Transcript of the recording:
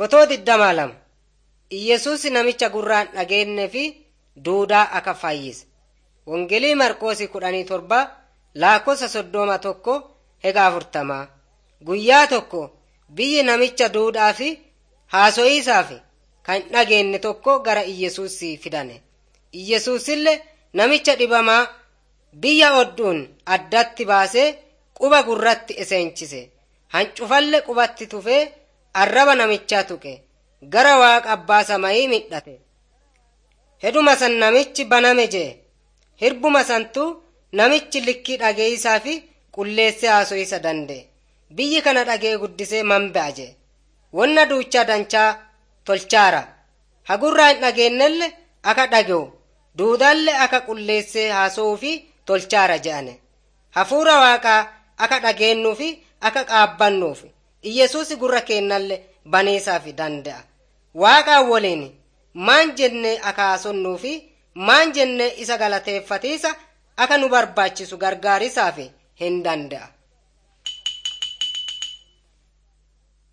Fotoo digdamaa lama Iyyesuus namicha gurraan dhageenye fi duudaa akka fayyise. Wongelii Marqoosii kudhanii torba lakkoofsa soddoma tokko hega afurtamaa. Guyyaa tokko biyyi namicha duudhaa fi haaso'iisaaf kan dhageenye tokko gara Iyyesuus fidane. Iyyesuusillee namicha dhibamaa biyya odduun addatti baasee quba gurratti eseenchise. Hancufalle qubatti tufee arraba namichaa tuqe. Gara waaqa abbaa samayii midhate. Heduma san namichi baname jee. Hirbuma santu namichi likkii dhageeysaa fi qulleessee haaso'isa danda'e. Biyyi kana dhagee guddisee manba'a jee. Wonna duuchaa danchaa tolchaara. Hagurraa hin dhageenyelle akka dhage'u. Duudaalle akka qulleessee haasa'uu fi tolchaara je'ane. Hafuura waaqaa akka dhageenyuu fi akka qaabbannuuf. Iyyesuus gurra keennallee baneesaaf danda'a. Waaqaan waliin maan jennee akka haasonnuu fi maan jennee isa galateeffatiisa akka nu barbaachisu gargaarisaaf hin danda'a.